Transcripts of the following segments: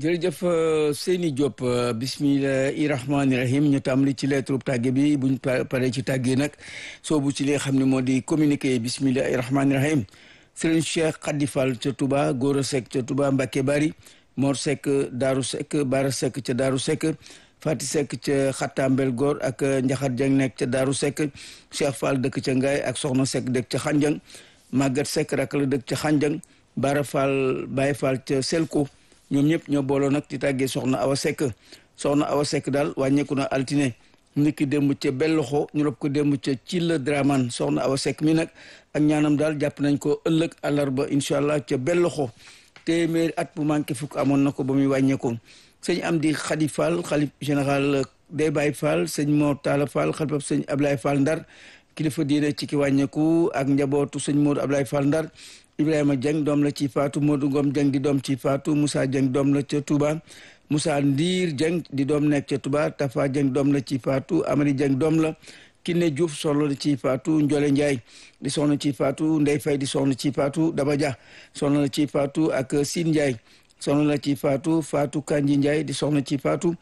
jërëjëf Seyni Diop bismillahi rahmaani rahim ñu tàmbali ci lettre tàgge bi buñ paree ci tàgge nag soobu ci li nga xam ne moo di communiqué bismillahi rahmaani rahim Serigne Cheikh Khady Fall ca Touba Gora Seck ca Touba Mbacke Bari Mor Seck Daaru Seck Bara Seck ca Daaru Seck Fati Seck ca Xattambel Góor ak Njaxat Jeng nekk ca Daaru Seck Cheikh Fall dëkk ca Ngaay ak Soxna Seck dëkk ca Xanjang Maguette Seck rak la dëkk ca Xanjang Bara Fall Baye Fall ca Selko ñoom ñëpp ñoo booloo nag di tàggee soxna Awa Seck soxna Awa Seck daal wàññeeku na altine nit ki démb ca belloxo ñu rob ko démb ca ci la draman soxna Awa Seck mi nag ak ñaanam daal jàpp nañ ko ëllëg àllarba incha allah ca belloxo téeméeri at bu manqué fukk amoon na ko ba muy wàññeeku sëñ Amdi Khady Fall xalif général day Baye Fall sëñ Mor Talla Fall xalifab sëñ Ablaye Fall Ndar kilifa diine ci ki wàññeeku ak njabootu sëñ Modou Ablaye Fall Ndar Ibrahima Dieng doom la ci faatu Modou Ngom Dieng di doom ci faatu Moussa Dieng doom la ca Touba Moussa Ndiir Dieng di doom nekk ca Touba Tafa Dieng doom la ci faatu Amady Dieng doom la Kiné Diouf soxna la ci faatu Ndiole Ndiaye di soxna ci faatu Ndey Fay di soxna ci faatu Daba Dia soxna la ci faatu ak Sine Ndiaye soxna la ci faatu Fatou Kanji Ndiaye di soxna ci faatu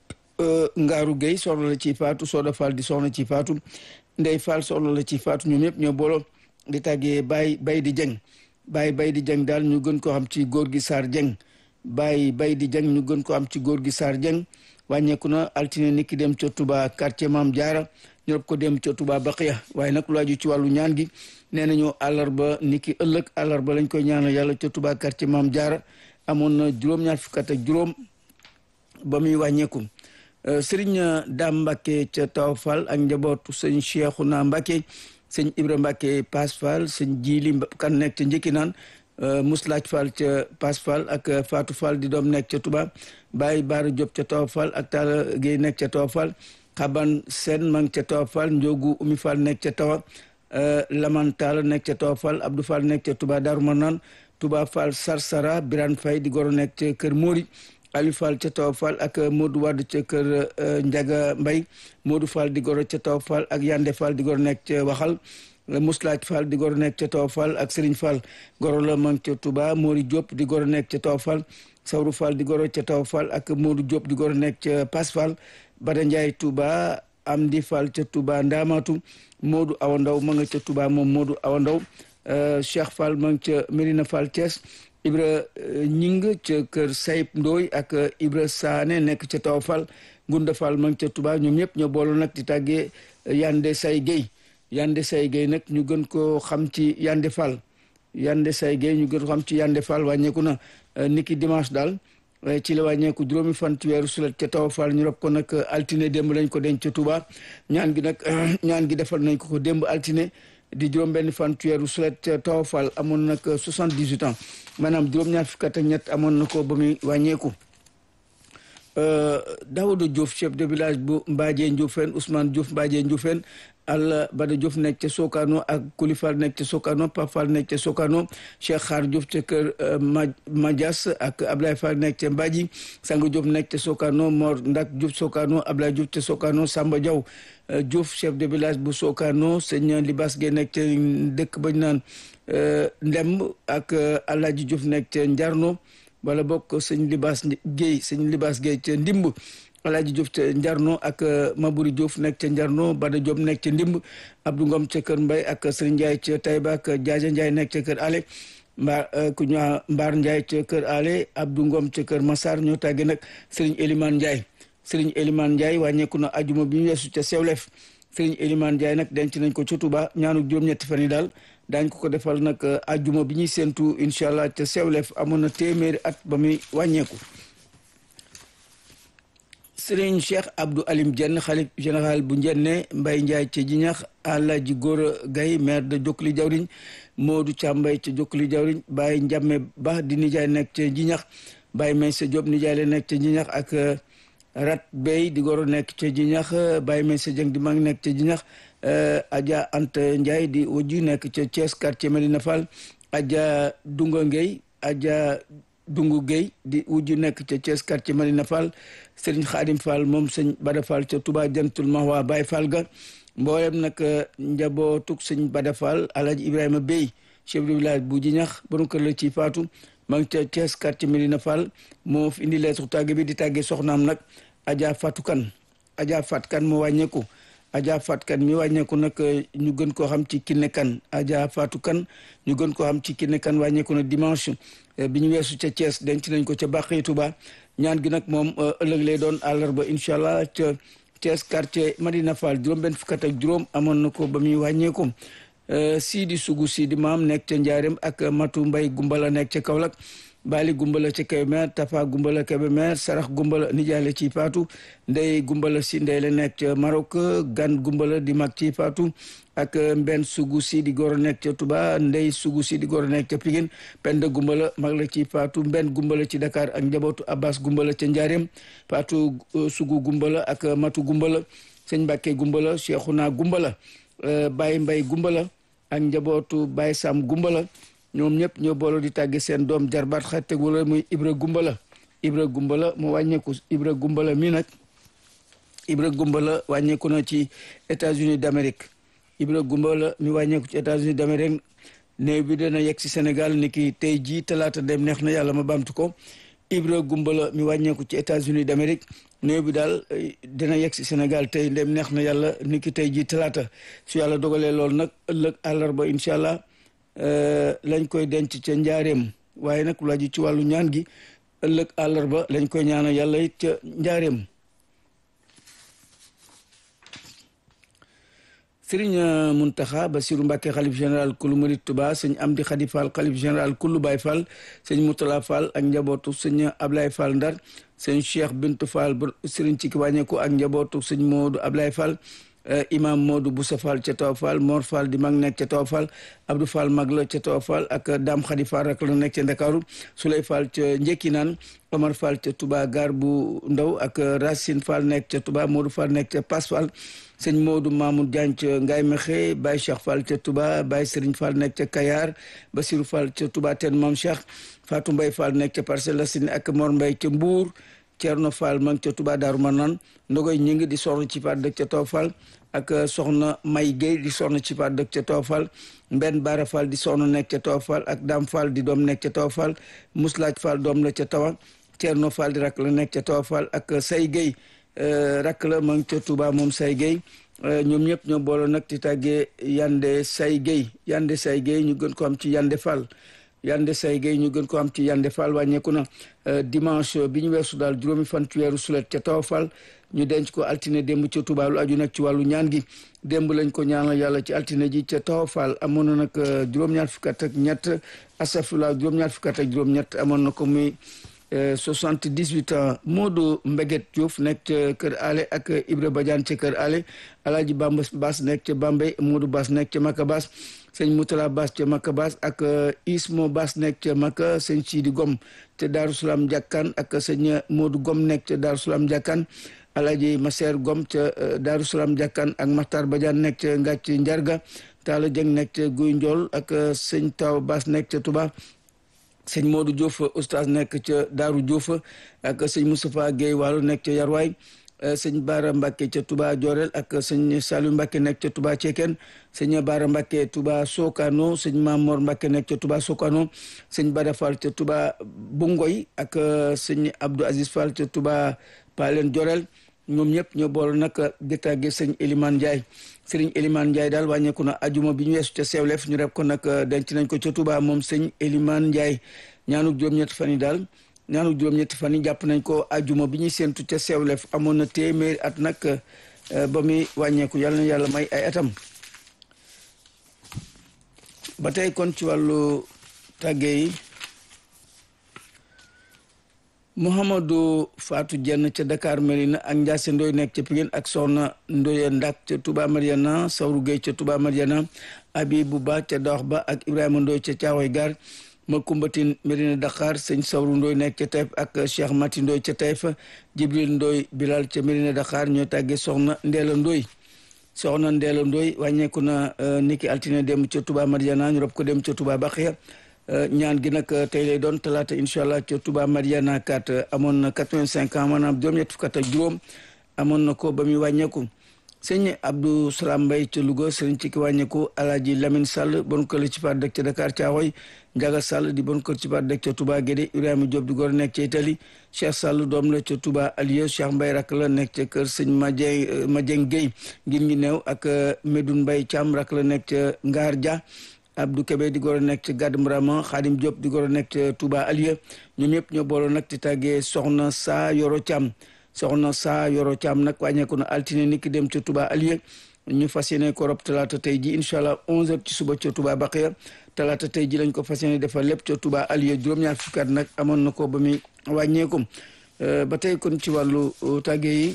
Ngaaru Gueye soxna la ci faatu Soda Fall di soxna ci faatu Ndey Fall soxna la ci faatu ñoom ñëpp ñoo booloo di tàggee Baye Baye di Dieng Baye Baye di Dieng daal ñu gën ko xam ci góor gi Sarr Dieng Baye Baye di Dieng ñu gën ko xam ci góor gi Sarr Dieng wàññeeku na altine niki dem ca Touba quartier Maam Jaara ñu rob ko dem ca Touba Baqiya waaye nag lu aju ci wàllu ñaan gi nee nañu àllarba niki ëllëg àllarba lañ koy ñaanal yàlla ca Touba quartier Maam Jaara amoon na juróom-ñaar fukk ak juróom ba muy wàññeeku Serigne Dame Mbacke ca Taw Fall ak njabootu sëñ Cheikhouna Mbacke sëñ Ibra Mbacke Pass Fall sëñ Jili kan nekk ca njëkki naan Muslaaj Fall ca Pass Fall ak Fatou Fall di doom nekk ca Touba Baye Baara Diop ca Taw Fall ak Talla Gueye nekk ca Taw Fall Xaban Sen ma ngi ca Taw Fall Ndiogu Umi Fall nekk ca Tawa Laman Talla nekk ca Taw Fall Abdou Fall nekk ca Touba Darou Manane Touba Fall Sarsara Birane Faye di goro nekk ca Kër Mori Aliou Fall ca Taw Fall ak Modou Wade ca kër Ndiaga Mbay Modou Fall di goro ca Taw Fall ak Yande Fall di goro nekk ca Waxal Mouslaaj Fall di goro nekk ca Taw Fall ak Serigne Fall goro la mang ca Touba Mori Diop di goro nekk ca Taw Fall Sawru Fall di goro ca Taw Fall ak Modou Diop di goro nekk ca Pass Fall Bada Ndiaye Touba Amdi Fall ca Touba Ndamatu Modou Awa Ndaw ma nga ca Touba moom Modou Awa Ndaw Cheikh Fall ma nga ca Medina Fall Thiès Ibra Ñing ca kër Sayib Ndooy ak Ibra Saane nekk ca Taw Fall Ngunda Fall ma ngi ca Touba ñoom ñëpp ñoo booloo nag di tàggee Yande Say Guèye Yande Say Guèye nag ñu gën koo xam ci Yande Fall Yande Say Guèye ñu gën ko xam ci Yande Fall wàññeeku na niki dimanche daal ci la wàññeeku juróomi fan ci weeru sulet ca Taw Fall ñu rob ko nag altine démb lañ ko denc ca Touba ñaan gi nag ñaan gi defal nañ ko ko démb altine di juróom benn fan ci weeru sulet ca Taw Fall amoon nag soixante-dix-huit ans maanaam juróom-ñaar fukk ak ñett amoon na ko ba muy wàññeeku Daouda Diouf chef de village bu Mbadie Ndioufène Ousmane Diouf Mbadie Ndioufène Alla Bada Diouf nekk ca Sokano ak Kulifal nekk ca Sokano Pafal nekk ca Sokano Cheikh Xaar Diouf ca kër Madias ak Ablaye Fall nekk ca Mbadji Sang Diouf nekk ca Sokano Mor Ndak Diouf Sokano Ablaye Diouf ca Sokano Samba Diaw Diouf chef de village bu Sokano sëñ Libas Gueye nekk ca dëkk bañ naan Ndemb ak Alaaji Diouf nekk ca Njarno wala bokk sëñ Libas Gueye sëñ Libas Gueye ca Ndimb Alaaji Diouf ca Njarno ak Mabouri Diouf nekk ca Njarno Bada Diop nekk ca Ndimb Abdou Ngom ca kër Mbay ak Sëriñ Ndiaye ca Taïba ak Jaaja Ndiaye nekk ca kër Ale mbaar ku ñu Mbaar Ndiaye ca kër Ale Abdou Ngom ca kër Massar ñoo tàggee nag Sëriñ Elimane Ndiaye Sëriñ Elimane Ndiaye wàññeeku na ajuma bi ñu weesu ca Sewlef Sëriñ Elimane Ndiaye nag denc nañ ko ca Touba ñaanu juróom-ñetti fan yi daal daañ ko ko defal nag ajuma bi ñuy séentu incha allah ca Sewlef amoon na téeméeri at ba muy wàññeeku Sëriñ Cheikh Abdou Alim Dieng xalif général bu Njenne Mbay Ndiaye ca Jiñax Alaaji Góora Gay maire de Jokkuli Jawriñ Modou Càmbay ca Jokkuli Jawriñ Baye Njame Ba di nijaay nekk ca Jiñax Baye Maysa Diop nijaay la nekk ca Jiñax ak Rat Bey di goro nekk ca Jiñax Baye Maysa Dieng di mag nekk ca Jiñax Adja Anta Ndiaye di wujju nekk ca Thiès quartier Medina Fall Adja Dunga Ngey Adja Dungu Gueye di wujju nekk ca Thiès quartier Medina Fall Serigne Khadim Fall moom sëñ Bada Fall ca Touba Jantul Mahwa Baye Fall ga mboolem nag njabootug sëñ Bada Fall Alhaji Ibrahima Bey chef de village bu Jiñax borom kër la ci faatu ma ngi ca Thiès quartier Medina Fall moo fi indi lettre tàgge bi di tàggee soxnaam nag Adja Fatou Kane Adja Fatou Kane moo wàññeeku Adja Fatou Kane mi wàññeeku nag ñu gën koo xam ci Kiné Kane Adja Fatou Kane ñu gën koo xam ci Kiné Kane wàññeeku na dimanche bi ñu weesu ca Thiès denc nañ ko ca Bàqi Touba ñaan gi nag moom ëllëg lay doon àllarba incha allah ca Thiès quartier Madina Fall juróom benn fukkat ak juróom amoon na ko ba muy wàññeeku Sidi Sugu Sidi maam nekk ca Njaareem ak Matu Mbay Gumbala nekk ca Kaolack Bali Gumbala ca Kébémer Tafa Gumbala Kébémer Sarax Gumbala nijaale ci Faatu Ndey Gumbala si ndey la nekk ca Maroc Gan Gumbala di mag ci Faatu ak Mbenn Sugu si di góor a nekk ca Touba Ndey Sugu si di góor a nekk ca Pikine Penda Gumbala mag la ci Faatu Mbenn Gumbala ci Dakar ak njabootu Abbas Gumbala ca Njaareem Faatu Sugu Gumbala ak Matu Gumbala Sëñ Mbàkke Gumbala Cheikhouna Gumbala Baye Mbay Gumbala ak njabootu Baye Sam Gumbala ñoom ñëpp ñoo booloo di tàgge seen doom jarbaat xatte wala muy Ibra Gumbala Ibra Gumbala mu wàññeeku Ibra Gumbala mi nag Ibra Gumbala wàññeeku na ci États-Unis d'Amérique Ibra Gumbala mi wàññeeku ci États-Unis d'Amérique néew bi dana yegg si Sénégal ni ki tey jii talaata dem neex na yàlla ma bamtu ko Ibra Gumbala mi wàññeeku ci États-Unis d'Amérique néew bi daal dina yegg si Sénégal tey ndem neex na yàlla ni ki tey jii talaata su yàlla dogalee loolu nag ëllëg àllarba incha allah lañ koy denc ca njaareem waaye nag lu aju ci wàllu ñaan gi ëllëg àllarba lañ koy ñaanal yàlla it ca njaareem sëriñ Muntaxa Basiru Mbàkke xalif général kulu murit Tuba sëñ Amdi Xadi Fall xalif général kulu Baay Fall sëñ Mutala Fall ak njabootu sëñ Ablaye Fall Ndar sëñ Cheikh Bintu Fall sëriñ ci ki wàññeeku ak njabootu sëñ Moodu Ablaye Fall imam Modou Boussa Fall ca Tawa Fall Mor Fall di mag nekk ca Tawa Fall Abdou Fall mag la ca Tawa Fall ak Dame Khady Fall rak la nekk ca Ndakaaru Souley Fall ca Njekkinaan Omar Fall ca Touba gar bu ndaw ak Racine Fall nekk ca Touba Modou Fall nekk ca Pass Fall sëñ Modou Mamoud Diagne ca Ngaye Mexe Baye Cheikh Fall ca Touba Baye Serigne Fall nekk ca Kayar Basirou Fall ca Touba ten Mam Cheikh Fatou Mbaye Fall nekk ca Parcelles Assainies ak Mor Mbaye ca Mbour Thierno Fall ma ngi ca Touba Daaru Manaan ndogoy ñi ngi di soxna ci paat dëkk ca Tawa Fall ak soxna May Guèye di soxna ci paat dëkk ca Tawa Fall Mbenn Baara Fall di soxna nekk ca Tawa Fall ak Dam Fall di doom nekk ca Tawa Fall Muslaaj Fall doom la ca Tawa Thierno Fall di rakk la nekk ca Tawa Fall ak Say Guèye rakk la ma ngi ca Touba moom Say Guèye ñoom ñëpp ñoo booloo nag di tàggee Yande Say Guèye Yande Say Guèye ñu gën ko am ci Yande Fall Yande Say Guèye ñu gën ko am ci Yande Fall wàññeeku na dimanche bi ñu weesu daal juróomi fan ci weeru sulet ca Tawa Fall ñu denc ko altine démb ca Touba lu aju nag ci wàllu ñaan gi démb lañ ko ñaanal yàlla ci altine ji ca Tawa Fall amoon na nag juróom-ñaar fukk ak ñett asafula juróom-ñaar fukk ak juróom-ñett amoon na ko muy soixante-dix-huit ans Modou Mbeget Diouf nekk ca Kër Ale ak Ibra Badiane ca Kër Ale Alaaji Bamba Baas nekk ca Bambey Modou Baas nekk ca Maka Baas sëñ Moutala Baas ca Maka Baas ak Ismo Baas nekk ca Maka sëñ Sidi Gom ca Daaru Salaam Jàkkaan ak sëñ Modou Gom nekk ca Daaru Salaam Jàkkaan Alaaji Maseer Gom ca Daaru Salaam Jàkkaan ak Maxtar Badiane nekk ca Ngàcc Njarga Taala Jeng nekk ca Guy Njool ak sëñ Taw Baas nekk ca Touba sëñ Modou Diouf oustaz nekk ca Daaru Diouf ak sëñ Moustapha Guèye Waalo nekk ca Yarwaay sëñ Baara Mbacke ca Touba Jorel ak sëñ Saliou Mbacke nekk ca Touba Ceken sëñ Baara Mbacke Touba Sokano sëñ Mamor Mbacke nekk ca Touba Sokano sëñ Bada Fall ca Touba Bungoy ak sëñ Abdou Aziz Fall ca Touba Palen Jorel ñoom ñëpp ñoo boole nag di tàgge sëñ Elimane Ndiaye sëriñ Elimane Ndiaye daal wàññeeku na ajuma bi ñu weesu ca Sewlef ñu rek ko nag denc nañ ko ca Touba moom sëñ Elimane Ndiaye ñaanu juróom-ñetti fan yi daal ñaanu juróom-ñetti fan yi jàpp nañ ko ajuma bi ñuy séentu ca Sewlef amoon na téeméeri at nag ba muy wàññeeku yàlla na yàlla may ay atam ba tey kon ci wàllu tàgge yi Mouhamadou Fatou Dieng ca Dakar Merina ak Ndiasse Ndoye nekk ca Pikine ak Soxna Ndoye Ndak ca Touba Mariana Sawru Gueye ca Touba Mariana Abibou Ba ca Dox Ba ak Ibrahima Ndoye ca Caawoy Gar ma kumbatin Merina Dakar sëñ Sawru Ndoye nekk ca Taïf ak Cheikh Mati Ndoye ca Taïf Jibril Ndoye Bilal ca Merina Dakar ñoo tàggee Soxna Ndeela Ndoye Soxna Ndeela Ndoye wàññeeku na niki altine dem ca Touba Mariana ñu rob ko dem ca Touba Baxiya ñaan gi nag tey lay doon talaata incha allah ca Touba Mariana kat amoon na quatre-vingt-cinq ans maanaam juróom-ñett fukk ak juróom amoon na ko ba muy wàññeeku sëñ Abdou Salam Mbaye ca Louga sëriñ ci ki wàññeeku Alaaji Lamine Sall bon kër ci faat dëkk ca Dakar Caaxoy Njaga Sall di bon kër ci faat dëkk ca Touba Guédé Ibrahima Diop di góor nekk ca Italie Cheikh Sall doom la ca Touba Alieu Cheikh Mbaye rak la nekk ca kër sëñ Madieng Madieng Guèye ngir ngi neew ak Medoune Mbaye Thiam rak la nekk ca Ngaar Dia Abdou Kébé di góor nekk ca Gàdd Mbrama Xaadim Diop di góor nekk ca Touba Alieu ñoom ñëpp ñoo booloo nag di tàggee soxna saa Yoro Thiam soxna saa Yoro Thiam nag wàññeeku na altine ni ki dem ca Touba Alieu ñu fas yéene ko rob talaata tey ji incha allah 11h ci suba ca Touba Baqiya talaata tey ji lañ ko fas yéene defal lépp ca Touba Alieu juróom-ñaar fukki at nag amoon na ko ba muy wàññeeku ba tey kon ci wàllu tàggee yi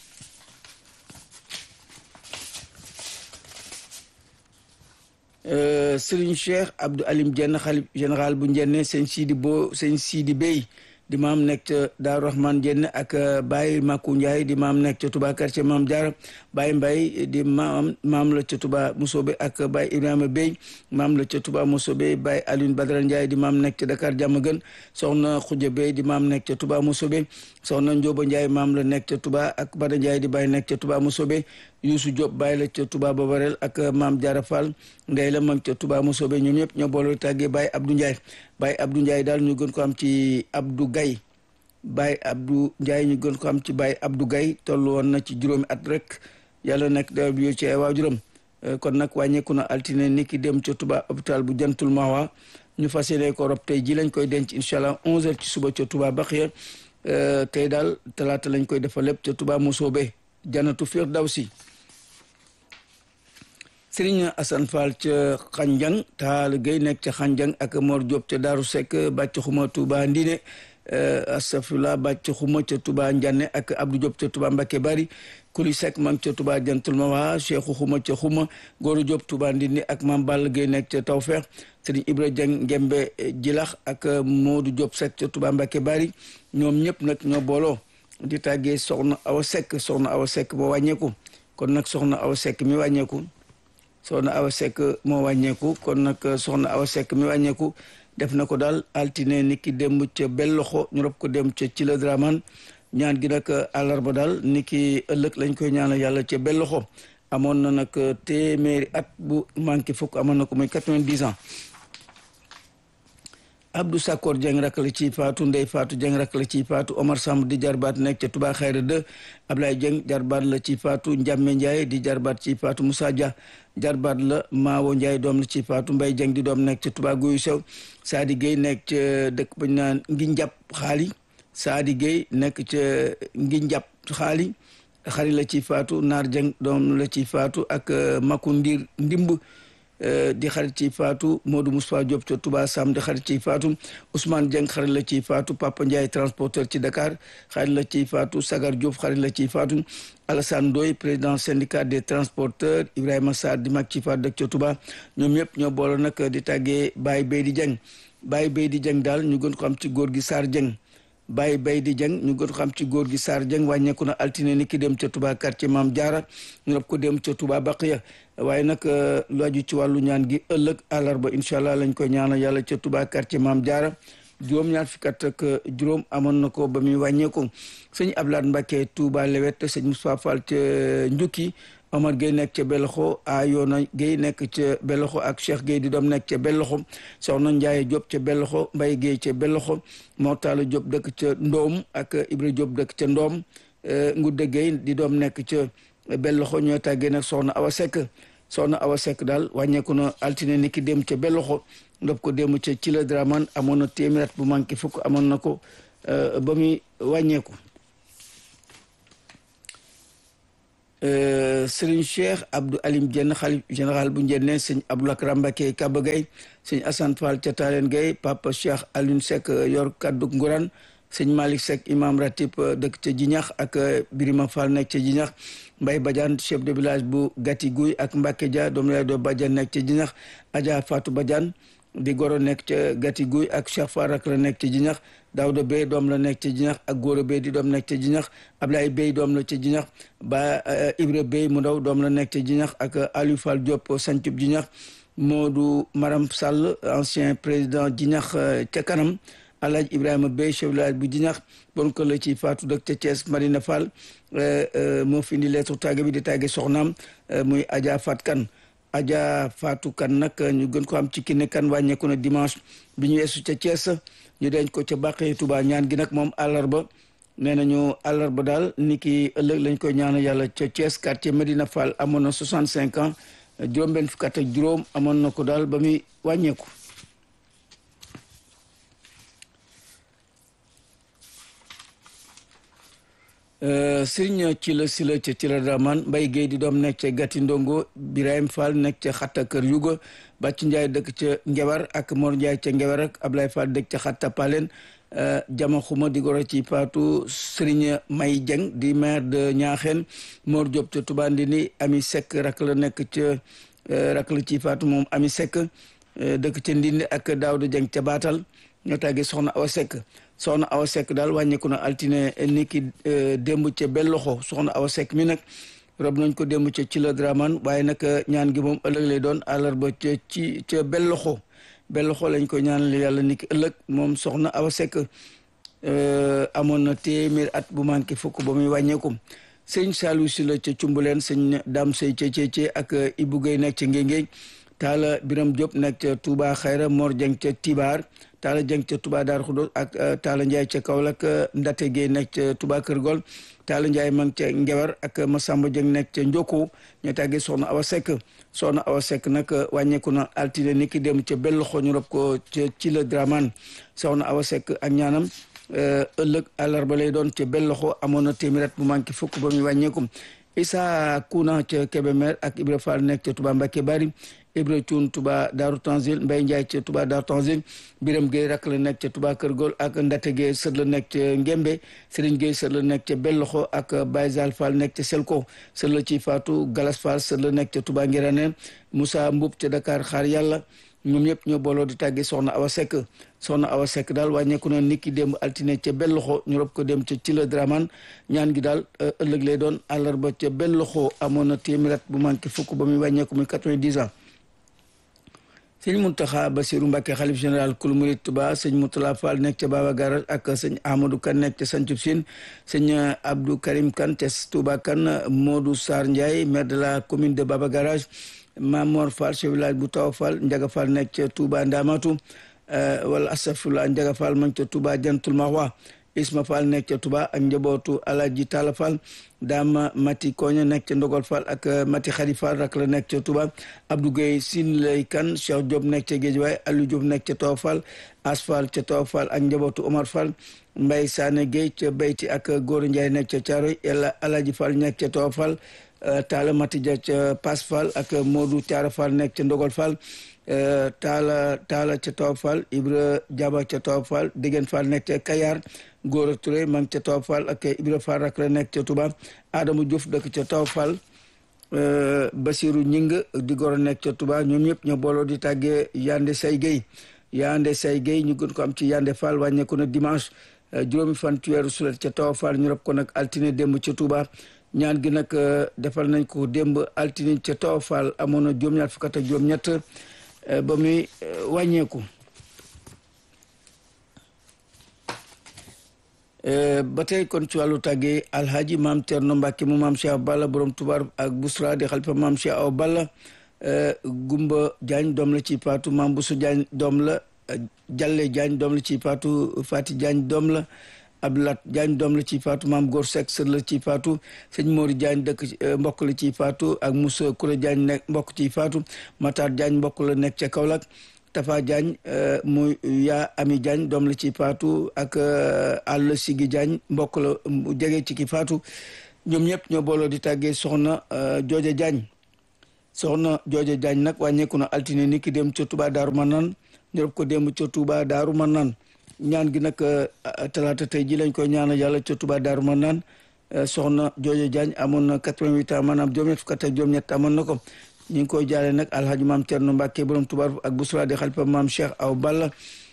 Serigne Cheikh Abdou Alim Dieng xalif général bu Njenne sëñ Sidi Bo sëñ Sidi Bey di maam nekk ca Daaru Rahman Dieng ak Baye Makou Ndiaye di maam nekk ca Touba quartier Maam Diarra Baye Mbaye di maam maam la ca Touba Mousobe ak Baye Ibrahima Bey maam la ca Touba Mousobe Baye Alioune Badara Ndiaye di maam nekk ca Dakar Diamaguène soxna Khoudia Bey di maam nekk ca Touba Mousobe soxna Ndiobo Ndiaye maam la nekk ca Touba ak Bada Ndiaye di Baye nekk ca Touba Mousobe Youssou Diop Baye la ca Touba Babarel ak maam Diarra Fall ndey la mag ca Touba Mousobe ñoom ñëpp ñoo boole tàggee Baye Abdou Ndiaye Baye Abdou Ndiaye daal ñu gën ko am ci Abdou Gaye Baye Abdou Ndiaye ñu gën ko am ci Baye Abdou Gaye toll woon na ci juróomi at rek yàlla nekk daw bi ci ay waajuram kon nag wàññeeku na altine ni ki dem ca Touba hôpital bu jantul Mawa ñu fas yéene ko rob tey ji lañ koy denc incha allah 11h ci suba ca Touba Baxiya tey daal talaata lañ koy defal lépp ca Touba Mosoobe janatu Firdawsi Sëriñ Assane Fall ca Xanjang Taal Gueye nekk ca Xanjang ak Mor Diop ca Daaru Seck bàcc xuma Touba Ndine astafurlah bàcc xuma ca Touba Ndiane ak Abdou Diop ca Touba Mbacké Bari Kuli Seck ma ca Touba Jantul Mawa Cheikhou xuma ca xuma Góoru Diop Touba Ndine ak Mam Ball Gueye nekk ca Tawfeex Sëriñ Ibra Dieng Ngembe Jilax ak Modou Diop Seck ca Touba Mbacké Bari ñoom ñëpp nag ñoo booloo di tàggee soxna Awa Seck soxna Awa Seck moo wàññeeku kon nag soxna Awa Seck mi wàññeeku soxna Awa Seck moo wàññeeku kon nag soxna Awa Seck mi wàññeeku def na ko daal altine ni ki démb ca belloxo ñu rob ko dem ca ci la draman ñaan gi nag àllarba daal ni ki ëllëg lañ koy ñaanal yàlla ca belloxo amoon na nag téeméeri at bu manqué fukk amoon na ko muy quatre-vingt-dix ans Abdou Sakor Dieng rak la ci faatu Ndey Faatu Dieng rak la ci faatu Omar Samb di jarbaat nekk ca Touba Xayra 2 Ablaye Dieng jarbaat la ci faatu Ndiame Ndiaye di jarbaat ci faatu Moussa Dia jarbaat la Maawo Ndiaye doom la ci faatu Mbaye Dieng di doom nekk ca Touba Guyu Sew Saadi Gueye nekk ca dëkk bañ naan ngi njàpp xaali Saadi Gueye nekk ca ngi njàpp xaali xari la ci faatu Naar Dieng doom la ci faatu ak Maku Ndir Ndimb di xarit ci faatu Modou Moustapha Diop ca Touba Sam di xarit ci faatu Ousmane Dieng xarit la ci faatu Papa Ndiaye transporteur ci Dakar xarit la ci faatu Sagar Diop xarit la ci faatu Alassane Ndoye président syndicat des transporteurs Ibrahima Sarr di mag ci faatu dëkk ca Touba ñoom ñëpp ñoo boole nag di tàggee Baye Beydi Dieng Baye Beydi Dieng daal ñu gën ko am ci góor gi Sarr Dieng Baye Beydi Dieng ñu gën ko xam ci góor gi Sarr Dieng wàññeeku na altine ni ki dem ca Touba quartier Maam Diarra ñu rob ko dem ca Touba Baqiya waaye nag lu aju ci wàllu ñaan gi ëllëg àllarba incha allah lañ koy ñaanal yàlla ca Touba quartier Maam Diarra juróom-ñaar fukki at ak juróom amoon na ko ba muy wàññeeku sëñ Ablaat Mbacke Touba Lewet sëñ Moustapha Fall ca Njukki Omar Gueye nekk ca Beloxo Ayona Gueye nekk ca Beloxo ak Cheikh Gueye di doom nekk ca Beloxo Soxna Ndiaye Diop ca Beloxo Mbaye Gueye ca Beloxo Mortala Diop dëkk ca Ndoom ak Ibra Diop dëkk ca Ndoom Ngudde Gueye di doom nekk ca Beloxo ñoo tàggee nag Soxna Awa Seck Soxna Awa Seck daal wàññeeku na altine ni ki dem ca Beloxo ndob ko dem ca ci la Draman amoon na téeméer at bu manqué fukk amoon na ko ba muy wàññeeku Serigne Cheikh Abdou Alim Dieng xalif général bu Njenne sëñ Abdou Lakram Mbacké Kaba Gueye sëñ Assane Fall ca Talen Gueye Papa Cheikh Alioune Seck yor kaddu Ngourane sëñ Malick Seck imam ratib dëkk ca Jinax ak Birima Fall nekk ca Jinax Mbaye Badiane chef de village bu Gati Guy ak Mbacke Dia doom lay doo Badiane nekk ca Jinax Adja Fatou Badiane di goro nekk ca Gati Guy ak Cheikh Farak la nekk ca Jinax Daouda Bey doom la nekk ca Jinax ak Goro Bey di doom nekk ca Jinax Ablaye Bey doom la ca Jinax ba Ibra Bey mu ndaw doom la nekk ca Jinax ak Aliou Fall Diop sancub Jinax Modou Maram Sall ancien président Jinax ca kanam Alhaji Ibrahima Bey chef village bu Jinax bon ko la ci faatu dëkk ca Thiès Marina Fall moo fi indi lettre tàgge bi di tàgge soxnaam muy Adja Fat Kan Adja Fatou Kan nag ñu gën ko am ci kinne kan wàññeeku na dimanche bi ñu weesu ca Thiès ñu denc ko ca Bàqee Touba ñaan gi nag moom àllarba nee nañu àllarba daal ni ki ëllëg lañ koy ñaan yàlla ca Thiès quartier Medina Fall amoon na 65 ans juróom-benn fukk ak juróom amoon na ko daal ba muy wàññeeku. Sëriñ ci la si la ca ci la Dramane Mbaye Guèye di doom nekk ca Gati Ndongo Birahim Fall nekk ca Xatta Kër Yuga Bàcc Ndiaye dëkk ca Ngebar ak Mor Ndiaye ca Ngebar ak Ablaye Fall dëkk ca Xatta Palen jama xuma di goro ci Paatu Sëriñ May Dieng di maire de Ñaaxeen Mor Diop ca Touba Ndini Ami Seck rak la nekk ca rak la ci Paatu moom Ami Seck dëkk ca Ndindi ak Daawda Dieng ca Baatal ñoo tàggee soxna Awa Seck soxna Awa Seck daal wàññeeku na altine ni ki démb ca belloxo soxna Awa Seck mi nag rob nañ ko démb ca ci la Dramane waaye nag ñaan gi moom ëllëg lay doon àllarba ca ci ca belloxo belloxo lañ ko ñaanal yàlla ni ki ëllëg moom soxna Awa Seck amoon na téeméer at bu manqué fukk ba muy wàññeeku sëñ Saliou si la ca cumbuleen sëñ Dame Sey ca Cece ak Ibou Gueye nekk ca Ngéngéej Taala Biram Diop nekk ca Touba Xayra Mor Dieng ca Tibar Taala Dieng ca Touba Dar Khoudoss ak Taala Ndiaye ca Kaolack Ndate Gueye nekk ca Touba Kër Gol Taala Ndiaye ma ngi ca Ngewer ak Massamba Dieng nekk ca Njoko ñu tàggee Soxna Awa Seck Soxna Awa Seck nag wàññeeku na altine ni ki dem ca Belloxo ñu rob ko ca ci la Dramane Soxna Awa Seck ak ñaanam ëllëg àllarba lay doon ca Belloxo amoon na téeméer at bu manqué fukk ba muy wàññeeku Issa Kuna ca Kébémer ak Ibra Fall nekk ca Touba Mbacké Bari Ibra Cuun Touba Daaru Tanzil Mbay Njaay ca Touba Daaru Tanzil Biram Géey rak la nekk ca Touba Kër Gol ak Ndate Géey sët la nekk ca Ngembe Sëriñ Géey sët la nekk ca Belloxo ak Baye Zal Fall nekk ca Selko sët la ci Faatu Galas Fall sët la nekk ca Touba Ngiraneen Moussa Mbub ca Dakar xaar yàlla ñoom ñëpp ñoo booloo di tàggee soxna Awa Seck soxna Awa Seck daal wàññeeku na niki démb altine ca Belloxo ñu rob ko dem ca ci la Dramane ñaan gi daal ëllëg lay doon àllarba ca Belloxo amoon na téeméer at bu manqué fukk ba muy wàññeeku muy quatre-vingt-dix ans sëñ Mountakha Bassirou Mbacké xalif général kul murid Touba sëñ Moutala Fall nekk ca Baba Garage ak sëñ Amadou Kane nekk ca Santhiou Sine sëñ Abdou Karim Kane ca Touba Kane Modou Sarr Ndiaye maire de la commune de Baba Garage Mamor Fall chef village bu Taw Fall Ndiaga Fall nekk ca Touba Ndamatu wala astafurlah Ndiaga Fall ma ca Touba Jantul Mahwa Isma Fall nekk ca Touba ak njabootu Alaji Talla Fall Dama Mati Koña nekk ca Ndogol Fall ak Mati Xari Fall rak la nekk ca Touba Abdou Gueye Sin lay kan Cheikh Diop nekk ca Géejawaay Aliou Diop nekk ca Taw Fall As Fall ca Taw Fall ak njabootu Omar Fall Mbaye Sané Gueye ca Beyti ak Góor Ndiaye nekk ca Thiaroy Yàlla Alaji Fall nekk ca Taw Fall Taala Matija ca Pass Fall ak Modou Thiara Fall nekk ca Ndogol Fall Taala Taala ca Taw Fall Ibra Jaba ca Taw Fall Degen Fall nekk ca Kayar Góora Touré ma ngi ca Taw Fall ak Ibra Fall rak la nekk ca Touba Adama Diouf dëkk ca Taw Fall Basiru Ñing di goro nekk ca Touba ñoom ñëpp ñoo booloo di tàggee Yande Say Gueye Yande Say Gueye ñu gën ko am ci Yande Fall wàññeeku na dimanche juróomi fan ci weeru sulet ca Taw Fall ñu rob ko nag altine démb ca Touba ñaan gi nag defal nañ ko démb altine ca Taw Fall amoon na juróom-ñaar fukk ak juróom-ñett ba muy wàññeeku ba tey kon ci wàllu tàggee alhaji maam Thierno Mbacke mu maam Cheikh Balla borom tubaar ak Busra di xalifa maam Cheikh Aw Balla Gumba Diagne doom la ci paatu maam Bousso Diagne doom la Jalle Diagne doom la ci paatu Fati Diagne doom la Abdoulaat Diagne doom la ci faatu maam Góor Seck sër la ci faatu sëñ Mori Diagne dëkk mbokk la ci faatu ak Moussa Koura Diagne nekk mbokk ci faatu Matar Diagne mbokk la nekk ca Kaolack Tafa Diagne muy yaa Ami Diagne doom la ci faatu ak Àll Sigi Diagne mbokk la jege ci ki faatu ñoom ñëpp ñoo booloo di tàggee soxna Jooja Diagne soxna Jooja Diagne nag wàññeeku na altine ni ki dem ca Touba Daaru Manaan ñu rob ko dem ca Touba Daaru Manaan ñaan gi nag talaata tey ji lañ koy ñaanal yàlla ca Touba Daaru Manaan soxna Jooja Diagne amoon na 88 ans maanaam juróom-ñett fukk ak juróom-ñett amoon na ko ñu ngi koy jaale nag alhaji maam Thierno Mbacke borom Touba ak Bousra di xalifa maam Cheikh Aw Balla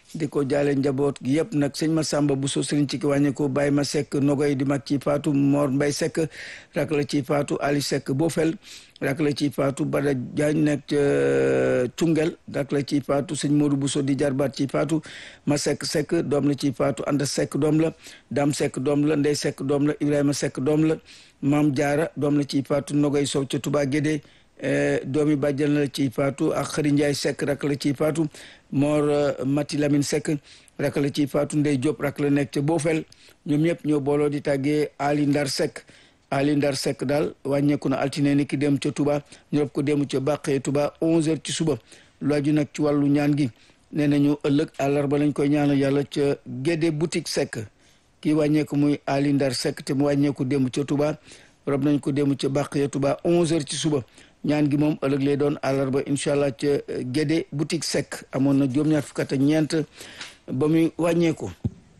di ko jaale njaboot gi yëpp nag sëñ Masamba Bousso sëriñ ci ki wàññeeku Baye ma Seck Nogoy di mag ci faatu Mor Mbay Seck rak la ci faatu Ali Seck Bofel rak la ci faatu Bada Diagne nekk ca Cungel rak la ci faatu sëñ Modou Bousso di jarbaat ci faatu ma Seck Seck doom la ci faatu Anda Seck doom la Dam Seck doom la Ndey Seck doom la Ibrahima Seck doom la Maam Jaara doom la ci faatu Nogoy Sow ca Touba Guédé doomi bàjjan la ci faatu ak Xëri Njaay Seck rak la ci faatu Mor Mati Lamine Seck rak la ci faatu Ndey Diop rak la nekk ca Bofel ñoom ñëpp ñoo booloo di tàggee Ali Ndar Seck Ali Ndar Seck daal wàññeeku na altine ni ki dem ca Touba ñu rob ko dem ca Bàqee Touba 11h ci suba lu aju nag ci wàllu ñaan gi nee nañu ëllëg àllarba lañ koy ñaanal yàlla ca Gédé boutique Seck kii wàññeeku muy Ali Ndar Seck te mu wàññeeku dem ca Touba rob nañ ko dem ca Bàqee Touba 11h ci suba. ñaan gi moom ëllëg lay doon àllarba incha allah ca Gédé boutique Seck amoon na juróom-ñaar fukk ak ñeent ba muy wàññeeku.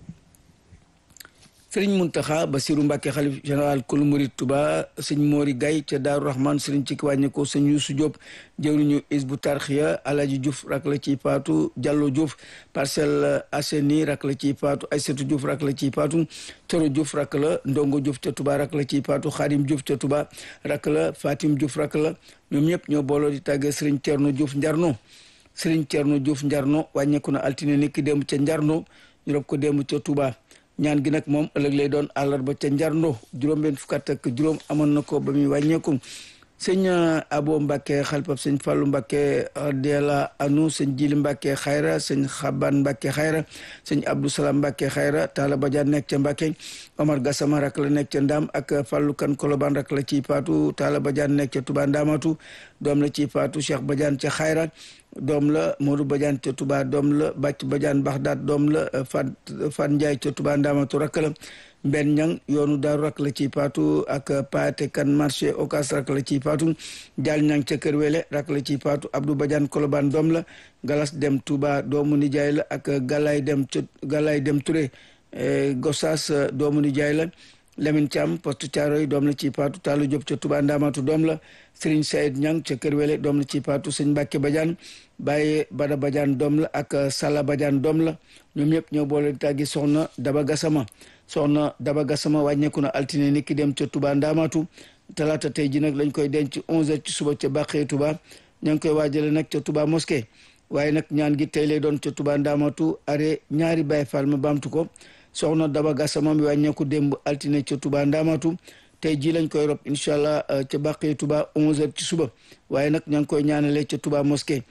sëriñ Muntaxa Basiru Mbàkke xalif général kulu murid Tuba sëñ Mori Gay ca Daaru Rahman sëriñ ci ki wàññeekoo sëñ Yuusu Diop jëwriñu Isbu Tarxiya Alaji Diouf rak la ciy faatu Jallo Diouf Parcelles Assainies rak la ciy faatu Aysatu Diouf rak la ciy faatu Toro Diouf rak la Ndongo Diouf ca Tuba rak la ciy faatu Xaadim Diouf ca Tuba rak la Fatim Diouf rak la ñoom ñëpp ñoo booloo di tàggee sëriñ Cerno Diouf Njarno sëriñ Cerno Diouf Njarno wàññeeku na altine niki démb ca Njarno ñu rob ko démb ca Tuba ñaan gi nag moom ëllëg lay doon àllarba ca njarndo juróom-benn fukk ak juróom amoon na ko ba muy wàññeeku sëñ abo mbàkke xalpab sëñ fàllu mbàkke radiyallahu anu sëñ jili mbàkke xayra sëñ xaban mbàkke xayra sëñ abdou salam mbàkke xayra taala badiane nekk ca mbàkke omar gasama rak la nekk ca ndaam ak fàllu kan koloban rak la ciy faatu taala badiane nekk ca tuba ndaamatu doom la ciy faatu cheikh badiane ca xayra doom la Modou Badiane ca Touba doom la Bàcc Badiane Baxdaat doom la Fat Fat Ndiaye ca Touba Ndamatu rakk la Mbenn Ñang yoonu daaru rak la ciy faatu ak Paate Kan marché Okas rak la ciy faatu Jaal Ñang ca Kër Wele rak la ciy faatu Abdou Badiane Kolobaan doom la Galas Dem Touba doomu nijaay la ak Galay Dem ca Galay Dem Touré Gossas doomu nijaay la Lamine Thiam poste Thiaroy doom la ci paatu Taalu Diop ca Touba Ndamatu doom la Serigne Saïd Niang ca Kër Wele doom la ci paatu Sëñ Mbàkke Badiane Baye Bada Badiane doom la ak Sala Badiane doom la ñoom ñëpp ñoo boole tàggi soxna Daba Gassama soxna Daba Gassama wàññeeku na altine ni ki dem ca Touba Ndamatu talaata tey ji nag lañ koy denc 11h ci suba ca Bàqee Touba ña ngi koy waajale nag ca Touba mosquée waaye nag ñaan gi tey lay doon ca Touba Ndamatu are ñaari Baye Fall ma baamtu ko soxna Daba Gassama mi wàññeeku démb altine ca Touba Ndamatu tey jii lañ koy rob incha allah ca Bàqee Touba 11h ci suba waaye nag ña ngi koy ñaanalee ca Touba mosquée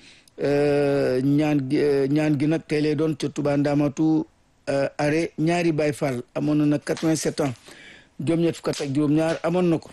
ñaan gi ñaan gi nag tey lay doon ca Touba Ndamatu are ñaari Baye Fall amoon na nag 87 ans juróom-ñett fukk ak juróom-ñaar amoon na ko.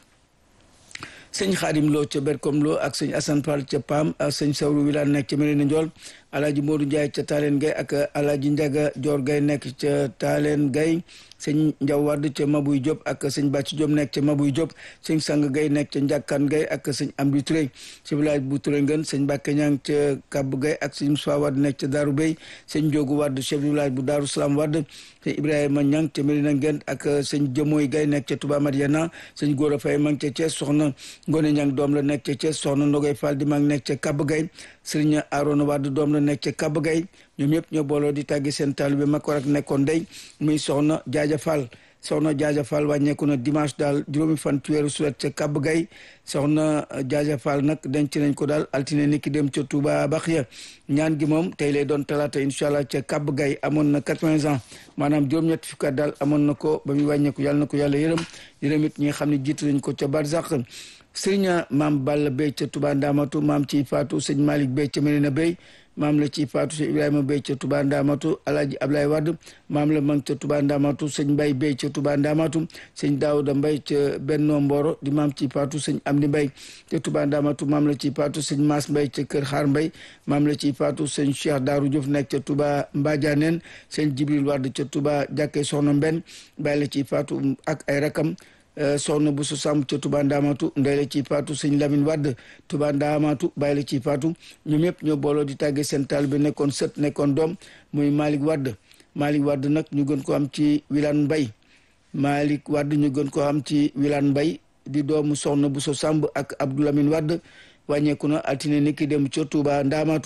sëñ xaadim loo ca berkom loo ak sëñ asan fall ca paam ak sëñ sawru wilaan nekk ca Mérina Ndiol alaaji moodu njaay ca taaleen gay ak alaaji njaga joor gay nekk ca taaleen gay sëñ njaw wadd ca mabuy diop ak sëñ bàcc diop nekk ca mabuy diop sëñ sang gay nekk ca njàkkaan gay ak sëñ amdi turé ci village bu turé ngën sëñ mbàkke ñang ca kàbb gay ak sëñ musaa wadd nekk ca daaru béy sëñ njóogu wadd chef du village bu daaru salaam wadd sëñ ibrahima ñang ca Mérina ngën ak sëñ jëmooy gay nekk ca touba mariana sëñ góor a fay mang ca Thiès soxna Ngone Ñang doom la nekk ca Thiès soxna Ndogay Fall di mag nekk ca Kaba Gay Sëriñ Arona Wade doom la nekk ca Kaba Gay ñoom ñëpp ñoo booloo di tàggi seen taalibe mag war ak nekkoon day muy soxna Jaaja Fall soxna Jaaja Fall wàññeeku na dimanche daal juróomi fan ci weeru sulet ca Kaba Gay soxna Jaaja Fall nag denc nañ ko daal altine ni ki dem ca Touba Baxiya ñaan gi moom tey lay doon talaata incha allah ca Kaba Gay amoon na quatre-vingts ans maanaam juróom-ñetti fukki at daal amoon na ko ba muy wàññeeku yàlla na ko yàlla yërëm yërëm it ñi nga xam ne jiitu nañ ko ca Barzak sëriñ maam Balla Bey ca Touba Ndamatu maam ci faatu sëñ Malick Bey ca Medina Bey maam la ci faatu sëñ Ibrahima Bey ca Touba Ndamatu Alaaji Ablaye Wade maam la mang ca Touba Ndamatu sëñ Mbay Bey ca Touba Ndamatu sëñ Daouda Mbay ca Benno Mboro di maam ci faatu sëñ Amdi Mbay ca Touba Ndamatu maam la ci faatu sëñ Maas Mbay ca Kër Xaar Mbay maam la ci faatu sëñ Cheikh Daaru Diouf nekk ca Touba Mbadianeen sëñ Jibril Wade ca Touba Jàkke Soxna Mbenn Bay la ci faatu ak ay rakam soxna bu su sàmm ca Touba Ndamatu ndey la ci faatu sëñ Lamine Wadd Touba Ndamatu bàyyi la ci faatu ñoom ñëpp ñoo booloo di tàggee seen taal bi nekkoon sët nekkoon doom muy Malick Wadd Malick Wadd nag ñu gën ko am ci Wilane Mbay Malick Wadd ñu gën ko am ci Wilane Mbay di doomu soxna bu su sàmb ak Abdou Lamine Wadd wàññeeku na altine ni ki dem ca Touba Ndamatu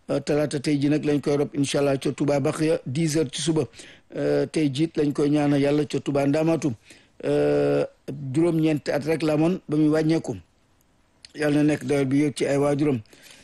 talaata tey ji nag lañ koy rob incha allah ca Touba Baxiya 10 heures ci suba tey jiit lañ koy ñaanal yàlla ca Touba Ndamatu juróom-ñeenti at rek la amoon ba muy wàññeeku yàlla na nekk dawal bi yëg ci ay waajuram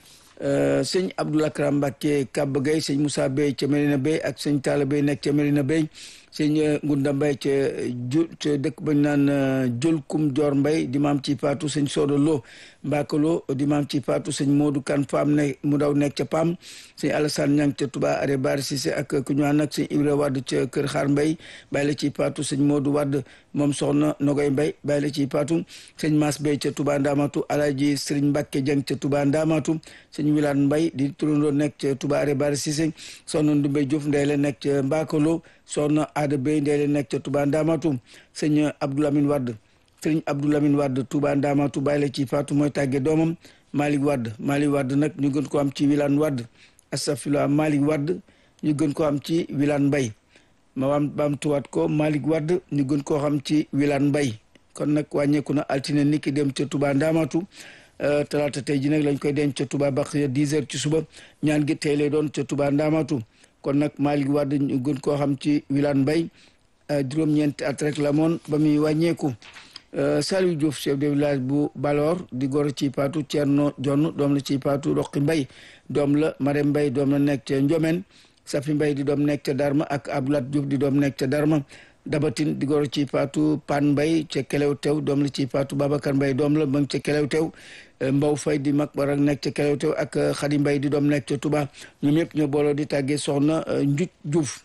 sëñ Abdoul Akram Mbacke Kaba Gueye sëñ Moussa Bey ca Medina Bey ak sëñ Talla Bey nekk ca Medina Bey sëñ Ngunda Mbay ca ju ca dëkk bañ naan Jolkum Joor Mbay di maam ci paatu sëñ Soodo Lo Mbakalo di maam ci paatu sëñ Modou Kan Faam ne mu daw nekk ca Pam sëñ Alassane Ñang ca Touba Are Bari Cissé ak ku ñu ànd ak sëñ Ibra Wadd ca Kër Xaar Mbay bàyyi la ci paatu sëñ Modou Wadd moom soxna Nogoy Mbay bàyyi la ci paatu sëñ Maas Bey ca Touba Ndamatu Alaaji Sëriñ Mbàkke Jeng ca Touba Ndamatu sëñ Wilaan Mbay di turandoo nekk ca Touba Are Bari Cissé soxna Ndumbay Diouf ndey la nekk ca Mbakalo soxna Aada Bey ndey la nekk ca Touba Ndamatu sëñ Abdoulamin Wadd sëriñ Abdoulamin Wadd Touba Ndamatu bàyyi la ci faatu mooy tàgge doomam Malick Wadd Malick Wadd nag ñu gën ko am ci Wilane Wadd astafurlah Malick Wadd ñu gën ko am ci Wilane Mbay ma waam baam tuwaat ko Malick Wadd ñu gën koo xam ci Wilane Mbay kon nag wàññeeku na altine niki dem ca Touba Ndamatu talaata tey ji nag lañ koy denc ca Touba Baxiya 10 heures ci suba ñaan gi tey lay doon ca Touba Ndamatu kon nag Malick Wadd ñu gën koo xam ci Wilane Mbay juróom-ñeenti at rek la moon ba muy wàññeeku Saliou Diouf chef de village bu Balor di goro ci paatu Thierno Jonn doom la ci paatu Roqi Mbay doom la Marème Mbay doom la nekk ca Njomen Safi Mbay di doom nekk ca Darma ak Abdoulaat Diouf di doom nekk ca Darma Dabatin di goro ci paatu Pan Mbay ca Kelew Tew doom la ci paatu Babacar Mbay doom la ma ngi ca Kelew Tew Mbaw Fay di mag barak nekk ca Kelew Tew ak Xadi Mbay di doom nekk ca Touba ñoom ñëpp ñoo booloo di tàggee soxna Njuc Diouf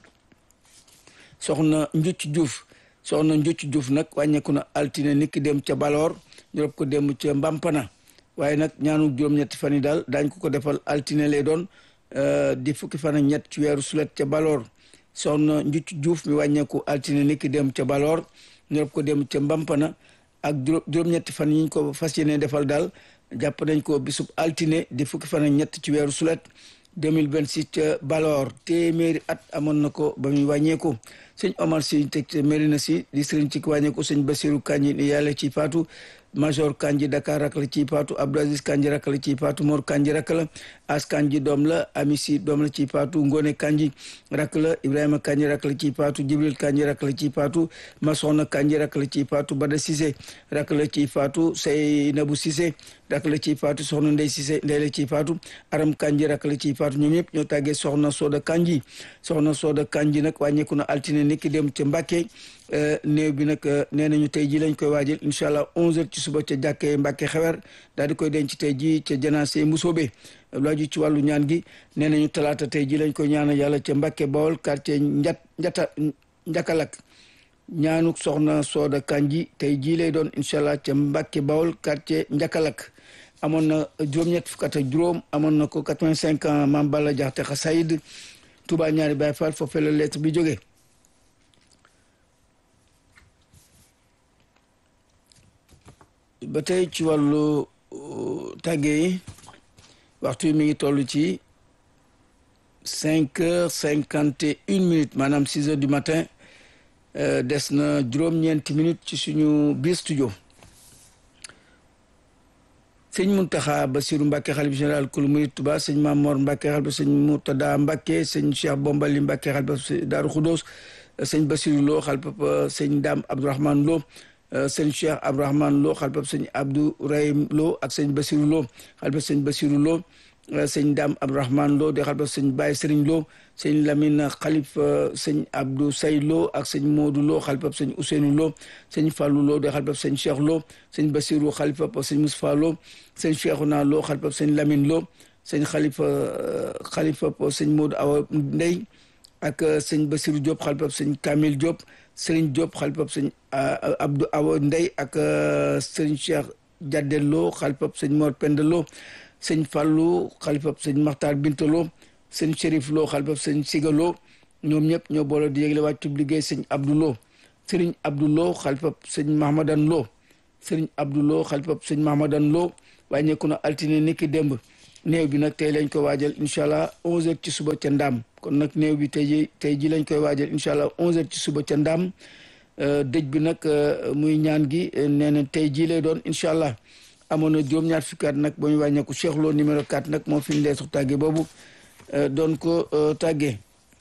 soxna Njuc Diouf soxna Njuc Diouf nag wàññeeku na altine niki dem ca Baloor ñu rob ko dem ca Mbampana waaye nag ñaanu juróom-ñetti fan yi daal daañ ko ko defal altine lay doon di fukki fan ak ñett ci weeru sulet ca Baloor soxna Njuc Diouf mi wàññeeku altine niki dem ca Baloor ñu rob ko dem ca Mbampana ak juróom-ñetti fan yi ñu ko fas yéene defal daal jàpp nañ ko bisub altine di fukki fan ak ñett ci weeru sulet 2026 ca Baloor téeméeri at amoon na ko ba muy wàññeeku sëñ Omar si teg Mérina si di sëriñ ci wàññeeku sëñ Basiru Kanji ni yàlla ci faatu major Kanji Dakar rak la ci faatu Abdou Aziz Kanji rak la ci faatu Mor Kanji rak la As Kanji doom la Ami si doom la ci faatu Ngone Kanji rak la Ibrahima Kanji rak la ci faatu Jibril Kanji rak la ci faatu Masona Kanji rak la ci faatu Bada Cissé rak la ci faatu Seynabu Cissé rak la ci faatu soxna Ndey Cissé ndey la ci faatu Aram Kanji rak la ci faatu ñoom ñëpp ñoo tàggee soxna Soda Kanji soxna Soda Kanji nag wàññeeku na altine niki dem ca Mbàkke néew bi nag nee nañu tey ji lañ koy waajal incha allah 11h ci suba ca jàkkee Mbàkke xewer daal di koy denc tey ji ca janaase Mbusoobe laaju ci wàllu ñaan gi nee nañu talaata tey ji lañ koy ñaanal yàlla ca Mbàkke Bawol quartier njat njata njakalak ñaanuk soxna Sooda Kanji tey jii lay doon incha allah ca Mbàkke Bawol quartier njakalak amoon na juróom-ñett fukk ak juróom amoon na ko 85 ans Maam Balla Jaxate Xasayid Touba ñaari Baay Faal foofee la lettre bi jógee ba tey ci wàllu tàggee yi waxtu yi mi ngi toll ci cinq heures cinquante et une minutes maanaam six heures du matin des na juróom-ñeenti minutes ci suñu biir studio sëñ Muntaxa Basiru Mbàkke xalif général kulu murit Tuba sëñ Mamor Mbàkke xalif sëñ Murtada Mbàkke sëñ Cheikh Bombali Mbàkke xalif Daaru Xudoos sëñ Basiru Lo xalif sëñ Daam Abdourahman Lo sëñ Cheikh Abdourahman Lo xalif sëñ Abdou Rahim Lo ak sëñ Basiru Lo xalif sëñ Basiru Lo sëñ Daam Abdourahman Lo di xalif sëñ Baye Sëriñ Lo sëñ Lamine xalif sëñ Abdou Say Lo ak sëñ Modou Lo xalifab sëñ Ousseynou Lo sëñ Fallou Lo di xalifab sëñ Cheikh Lo sëñ Bassirou xalifab sëñ Moustapha Lo sëñ Cheikhouna Lo xalifab sëñ Lamine Lo sëñ xalifa xalifab sëñ Modou Awa Ndey ak sëñ Bassirou Diop xalifab sëñ Kamil Diop sëriñ Diop xalifab sëñ Abdou Awa Ndey ak sëñ Cheikh Jadel Lo xalifab sëñ Mor Penda Lo sëñ Fallou xalifab sëñ Makhtar Binta Lo sëñ Chérif Lo xalifab sëñ Siga Lo ñoom ñëpp ñoo boole di yëgle wàccub liggéey sëñ Abdou Lo sëriñ Abdou Lo xalifab sëñ Mahamadan Lo sëriñ Abdou Lo xalifab sëñ Mahamadan Lo wàññeeku na altine niki démb néew bi nag tey lañ koy waajal incha allah 11h ci suba ca ndaam kon nag néew bi tey ji tey ji lañ koy waajal incha allah 11h ci suba ca ndaam dëj bi nag muy ñaan gi nee na tey jii lay doon incha allah amoon na juróom-ñaar fukki at nag ba ñu wàññeeku Cheikh Lo numéro 4 nag moo fi ñu dee su tàgge boobu doon ko tàggee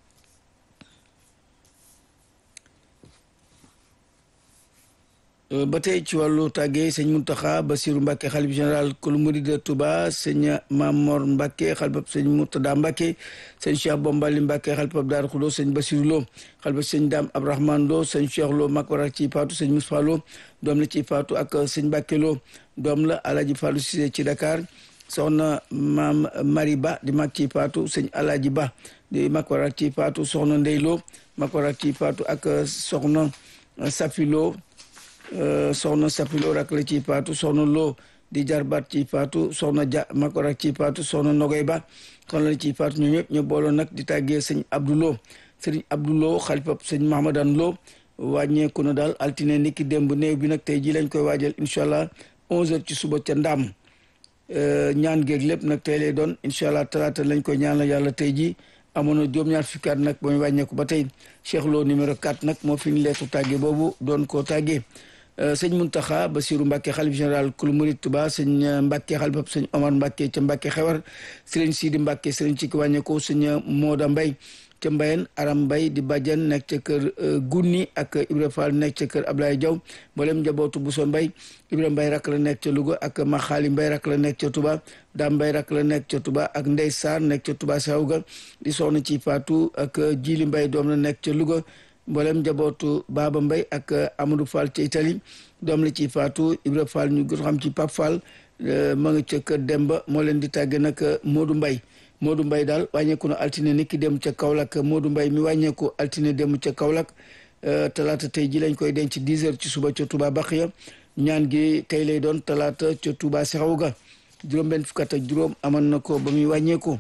ba tey ci wàllu tàggee sëñ Mountakha Bassirou Mbacké xalif général kulu murid de Touba sëñ Mamor Mbacké xalifab sëñ Murtada Mbacké sëñ Cheikh Bombali Mbacké xalifab Daaru Xudo sëñ Bassirou Lo xalifab sëñ Dame Abdourahmane Lo sëñ Cheikh Lo mag warak ci faatu sëñ Moustapha Lo doom la ci faatu ak sëñ Mbacké Lo doom la Alaaji Fallou Cissé ci Dakar soxna maam Mari Ba di mag ci faatu sëñ Alaaji Ba di mag warak ci faatu soxna Ndey Lo mag warak ci faatu ak soxna Safi Lo soxna sapilo rak la ci faatu soxna loo di jarbaat ci faatu soxna ja mako rak ci faatu soxna nogoy ba soxna la ci faatu ñu ñëpp ñu booloon nag di tàggee sëñ abdoulo sëriñ abdoulo xalifab sëñ mahamadan loo wàññeeku na daal altine niki démb néew bi nag tey ji lañ koy waajal incha allah onze heures ci suba ca ndaam ñaan géeg lépp nag tey lay doon incha allah talaata lañ koy ñaanal yàlla tey ji amoon na juróom-ñaar fukki at nag ba muy wàññeeku ba tey Cheikh Lo numéro 4 nag moo fi ñu leetu tàggee boobu doon koo tàggee sëñ Mountakha Bassirou Mbacké xalif général kulu murid Touba sëñ Mbacké xalifab sëñ Omar Mbacké ca Mbacké xewar sëriñ Sidi Mbacké sëriñ ci ki wàññeeku sëñ Mooda Mbay ca Mbayen Aram Mbay di bàjjan nekk ca kër Gunni ak Ibra Fall nekk ca kër Ablaye Diaw mboolem njabootu Bousso Mbay Ibra Mbay rak la nekk ca Louga ak Maxaali Mbay rak la nekk ca Touba Dam Mbay rak la nekk ca Touba ak Ndey Sarr nekk ca Touba Sawga di soxna ci Faatu ak Jili Mbay doom la nekk ca Louga mboolem njabootu Baba Mbay ak Amadou Fall ca Italie doom la ci Faatu Ibra Fall ñu gën xam ci Pap Fall ma nga ca kër Demba moo leen di tàgge nag Modou Mbay Modou Mbay daal wàññeeku na altine niki dem ca Kaolack Modou Mbay mi wàññeeku altine dem ca Kaolack talaata tey ji lañ koy denc 10 heures ci suba ca Touba Baxiya ñaan gi tey lay doon talaata ca Touba Sexawga juróom benn fukk ak juróom amoon na ko ba muy wàññeeku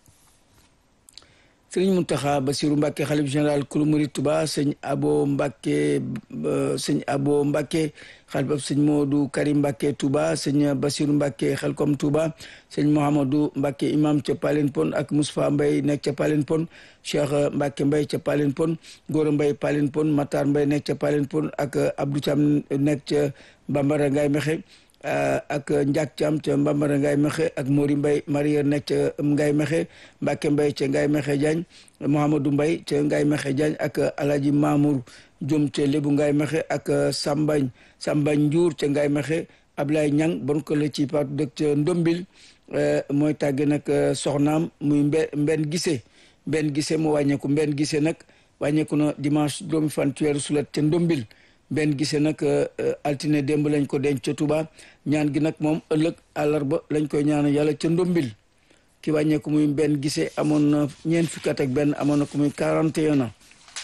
sëriñ Mountakha Bassirou Mbacké xalif général kulu murid Touba sëñ Abo Mbacké sëñ Abo Mbacké xalifab sëñ Modou Karim Mbacké Touba sëñ Bassirou Mbacké xelkom Touba sëñ Mouhamadou Mbacké imam ca Palen Pon ak Moustapha Mbaye nekk ca Palen Pon Cheikh Mbacké Mbaye ca Palen Pon Gora Mbaye Palen Pon Matar Mbaye nekk ca Palen Pon ak Abdou Thiam nekk ca Bambara Ngaye Mexe ak Ndiak Thiam ca Mbambara Ngaye Mexe ak Mori Mbaye Maria nekk ca Ngaye Mexe Mbacke Mbaye ca Ngaye Mexe Diagne Mouhamadou Mbaye ca Ngaye Mexe Diagne ak Alhaji Mamour Diom ca Lébu Ngaye Mexe ak Sambañ Sambañ Ndiour ca Ngaye Mexe Ablaye Ñang bon ko la ci paatu dëkk ca Ndombil mooy tàgge nag soxnaam muy mbe mbenn gise mbenn gise mu wàññeeku mbenn gise nag wàññeeku na dimanche juróomi fan ci weeru sulet ca Ndombil benn gise nag altine démb lañ ko denc ca Touba ñaan gi nag moom ëllëg àllarba lañ koy ñaan yàlla ca ndombil ki wàññeeku muy benn gise amoon na ñeent fukki at ak benn amoon na ko muy 41 ans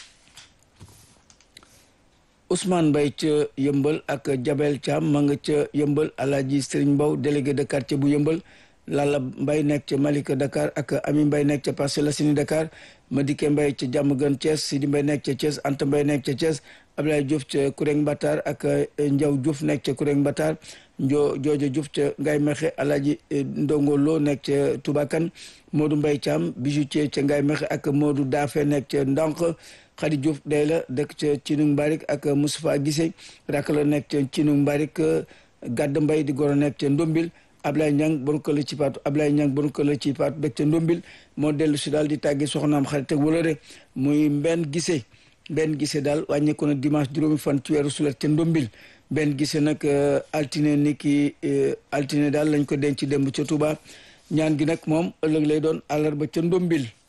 Ousmane Mbaye ca yëmbal ak Jabel Thiam ma nga ca yëmbal Alaaji Serigne Mbow délégué de quartier bu yëmbal Lalla Mbaye nekk ca Malika Dakar ak Ami Mbaye nekk ca Parcelles Assainies Dakar Madike Mbaye ca Diamaguène Thiès Sidi Mbaye nekk ca Thiès Anta Mbaye nekk ca Thiès Abdoulaye Diouf ca Kureng Mbatar ak Ndiaw Diouf nekk ca Kureng Mbatar Njo Joojo Diouf ca Ngaye Mexe Alaaji Ndongo Lo nekk ca Toubakan Modou Mbaye Thiam bijoutier ca Ngaye Mexe ak Modou Dafe nekk ca Ndank Khady Diouf day la dëkk ca Cinung Mbarik ak Moustapha Gissé rak la nekk ca Cinung Mbarik Gadd Mbaye di goro nekk ca Ndombil Ablaye Niang bon ko la ci paatu Ablaye Niang bon ko la ci paatu dëkk ca Ndombil moo dellu si daal di tàgge soxnaam xarit ak wala muy mbenn Gissé benn gise daal wàññeeku na dimanche juróomi fan ci weeru sulet ca ndombil benn gise nag altine ni ki altine daal lañ ko denc démb ca Touba ñaan gi nag moom ëllëg lay doon àllarba ca ndombil